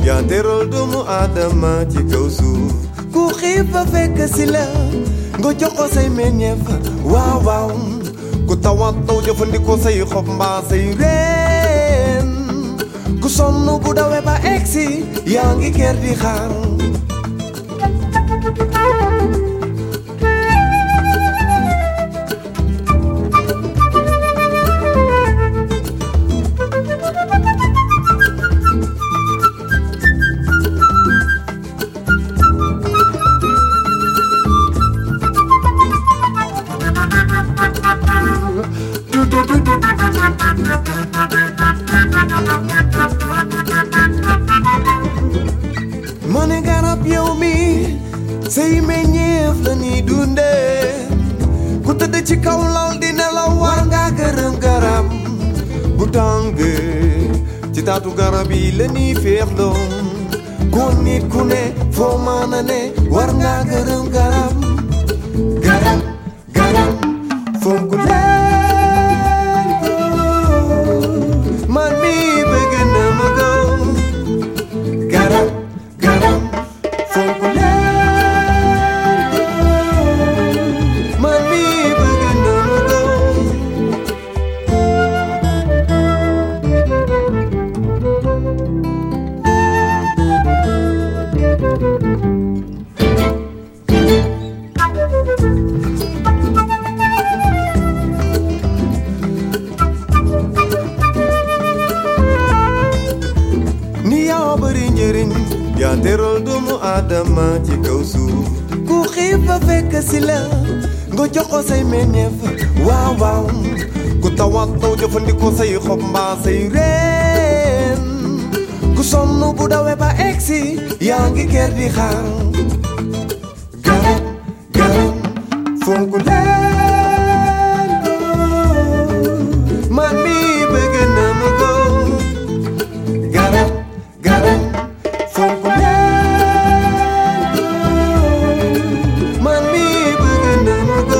yaa teral doomu aadama ci kaw suuf ku xiif ba fekk si la nga jox ko say meññeef waaw waaw ku tawat taw jëfandikoo say xob mbaa say reen ku sonn bu dawee ba egsi yaa ngi kër di xaar ma ne garab yow mi say meññeef la ni dundee ku tëdd ci kaw lal di nelaw war nga gërëm garab bu tàngee ci taatu garab yi la ni féexloo kon nit ku ne foo mën a ne war nga gërëm garab garab garab fonk leen ko man mi bëgg na ma ko garab garab fonk leen ko man mi bëgg na ma ko ni yaa bari njëriñ yaa teral doomu aadama ci kaw suuf ku xiif ba fekk si la nga jox ko say meññeef waaw waaw ku tawat taw jëfandikoo say xob mbaa say reen ku sonn bu dawee ba egsi yaa ngi kër di xaar garab garab fonk leen ko man mi bëgg na ma ko garab garab fonk leen ko man mi bëgg na ma ko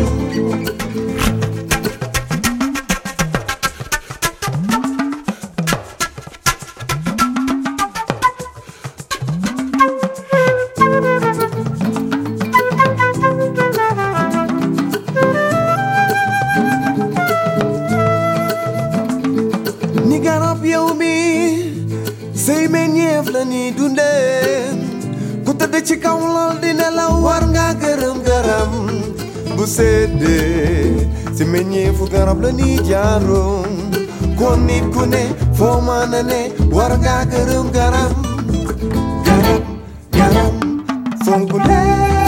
ni garab yow mi say meññeef la ni dundee ku tëdd ci kaw lal di nelaw war nga gërëm garab bu seddee si meññeefu garab la ni jaaroo kon nit ku ne foo mën a ne war nga gërëm garab garab garab fonk leen